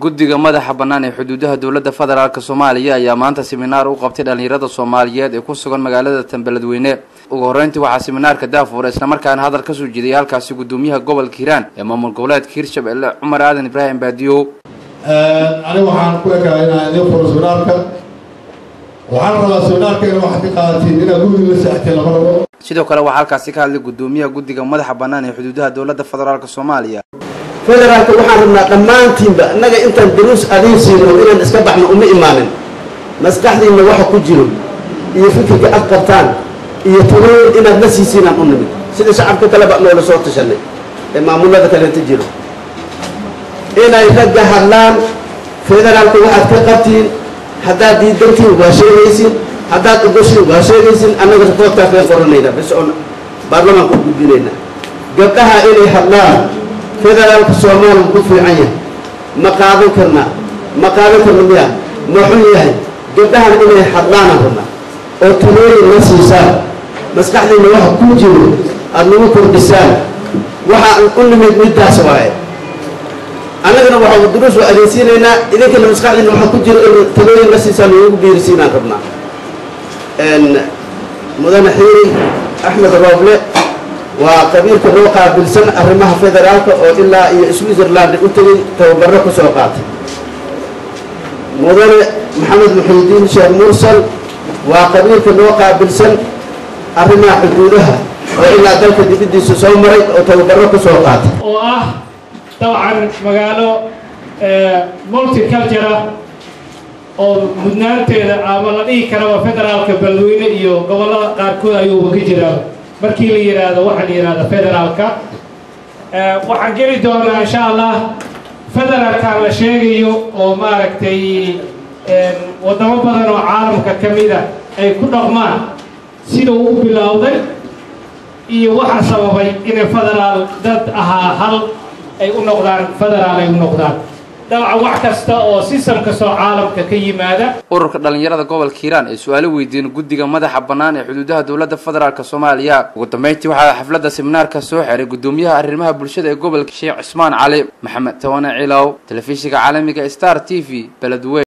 guddiga madaxa bannaan ee xuduudaha dowladda federaalk soomaaliya ayaa maanta siminaar u qabtay dhallinyarada soomaaliyeed ee ku sugan magaalada tanbeledweyne ugu horreyntii waxaa siminaarka daafuura islamarkaana hadal kasoo jeediyay halkaasi guddoomiyaha gobolka hiiraan ee maamul goboleedka hirshabelle cumar aadan ibraahim baadiyow aniga waxaan ku ekaa inaan idiin furo siminaarka waxaan rabaa siminaarka in waxaad ka qaadatiin inaad guriga la seexatiin lama rabo sidoo kale waxaa halkaasi ka hadlay guddoomiyaha guddiga madaxa bannaan ee xuduudaha dowladda federaalk soomaaliya federaalka waxaan rabnaa dhammaantiinba innaga intaan daruus adiin siino inaan iska baxno uma imaanin maskaxdiinna waxa ku jiro iyo fikirka ad qabtaan iyo talooyin inaad la siisiinaan u nimid sida shacabka kaleba noola soo tashanay ee maamullada kaleenta jiro inay ragga hadlaan federaalka waxaad ka qabtiin haddaad diidantiin waa sheegaysin haddaad ogoshiin waa sheegaysin annaga rakoodkaa kaga qoranayna bis oon baarlamaanka u gudbinayna gabdhaha inay hadlaan federaalka soomaaliya ku fiican yahay ma qaadan karnaa ma qaadan karna miya ma xun yahay gabdhahan inay hadlaanaan rabnaa oo talooyin la siisaan maskaxdiinna waxa ku jiro aada nagu kordhisaan waxaan u nimid middaas waaye annagana waxaa duruus waa adeegsiinaynaa idinkana maskaxdiinna waxa ku jiro in talooyin la siisaan nagu biirisiinaan rabnaa mudane xiiri axmed rooble waa qabiilka loo qaabilsan arrimaha federaalka oo ilaa iyo switzerland u tegay tababaro ku soo qaatay mudane maxamed muxiidiin sheekh mursal waa qabiilka loo qaabilsan arrimaha xuduudaha oo ilaa dalka dibaddiisa soo maray oo tababaro ku soo qaatay oo ah dabcan magaalo multicultura oo mudnaanteeda ama la dhihi karaba federaalka beledweyne iyo gobollada qaarkood ayuuba ka jiraa markii la yidhaahdo waxaa la yidhahda federaalka waxaan geli doonaa insha allah federaalkan la sheegayo oo maaragtay waddamo badan oo caalamka ka mida ay ku dhaqmaan sida uu u bilowday iyo waxa sababay inay federaal dad ahaa hal ay u noqdaan federaal ay u noqdaan dabcan wax kasta oo sistam kastoo caalamka ka yimaada ururka dhallinyarada gobolka hiiraan ee su-aalo weydiin guddiga madaxa bannaan ee xuduudaha dowladda federaalk soomaaliya ugu dambeyntii waxaa xafladda siminaarka soo xiray guddoomiyaha arrimaha bulshada ee gobolka sheekh cismaan cali maxamed tawane cilow telefishinka caalamiga star t v beledweyne